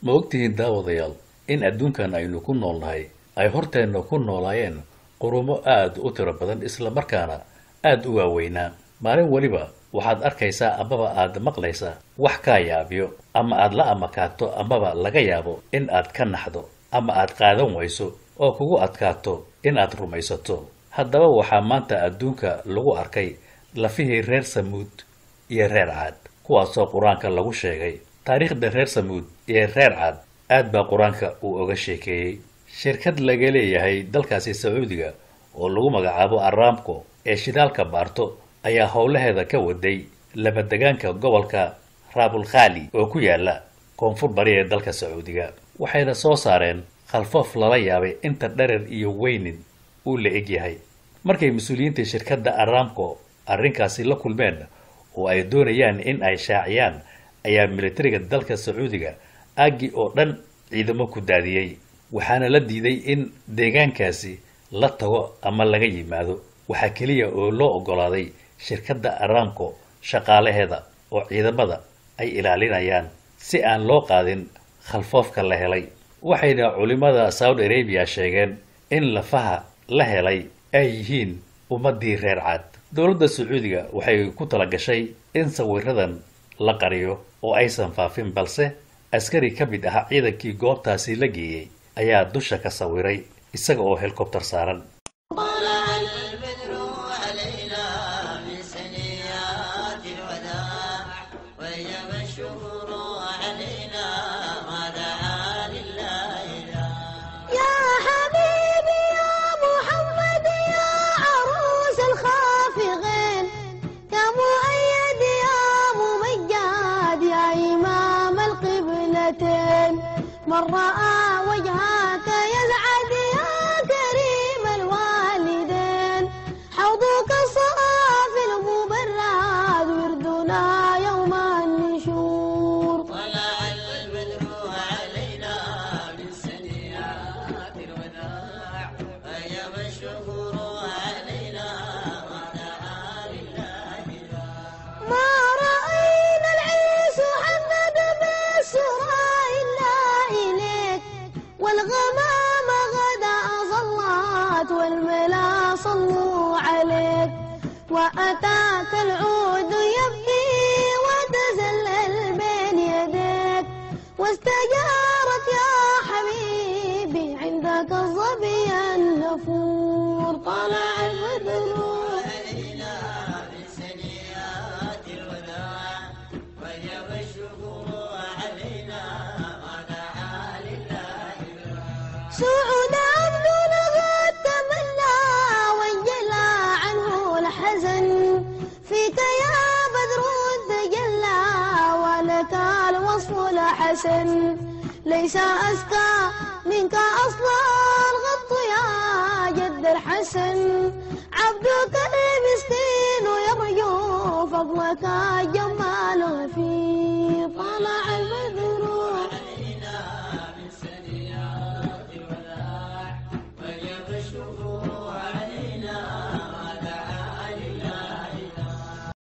ma ogtihiin daawadayaal in adduunkan aynu ku noolnahay ay horteenna ku noolaayeen qurumo aada u tiro badan islamarkaana aada u waaweynaa maalin weliba waxaad arkaysaa amaba aad maqlaysaa wax kaa yaabiyo ama aad la amakaato amaba laga yaabo in aad ka naxdo ama aad qaadan wayso oo kugu adkaato in aad rumaysato haddaba waxaa maanta adduunka lagu arkay lafihii reer samuud iyo reer caad kuwaasoo qur-aanka lagu sheegay taariikhda reer samuud iyo reer caad aad baa qur-aanka uu oga sheekeeyey shirkad laga leeyahay dalkaasi sacuudiga oo lagu magacaabo aramco ee shidaalka baarto ayaa howlaheeda ka waday labadegaanka gobolka raabulkhali oo ku yaala koonfur bari ee dalka sacuudiga waxayna soo saareen khalfoof lala yaabay inta dherer iyo weynin uu la eg yahay markay mas-uuliyiinta shirkadda aramco arrinkaasi la kulmeen oo ay doonayaan in ay shaaciyaan ayaa militariga dalka sacuudiga aaggi oo dhan ciidamo ku daadiyey waxaana la diiday in deegaankaasi la tago ama laga yimaado waxaa keliya oo loo oggolaaday shirkadda aramco shaqaalaheeda oo ciidamada ay ilaalinayaan si aan loo qaadin khalfoofka la helay waxayna culimmada saudi arabiya sheegeen in lafaha la helay ay yihiin ummaddii reer caad dowladda sacuudiga waxay ku tala gashay in sawiradan la qariyo oo aysan faafin balse askari ka mid ah ciidankii goobtaasi la geeyey ayaa dusha ka sawiray isaga oo helikobtar saaran من رأى وجهك يسعد يا كريم الوالدين حوضك صافي المبرد وردنا يوم النشور طلع البدر علينا من سنيات الوداع أيام الشكر علينا ودعا لله ما رأينا العيس حمد بالسرى إلا إليك والغمام غدا ظلت والملا صلوا عليك وأتاك العود يبكي وتزلل بين يديك واستجارت يا حبيبي عندك الظبي النفور طلع البدر علينا من سنيات الوداع وجب الشكر علينا ودعا لله سعود عبدنا قد تمنى وانجلى عنه الحزن فيك يا بدر تجلى ولك الوصف الحسن ليس أزكى منك أصلا الغط يا جد الحسن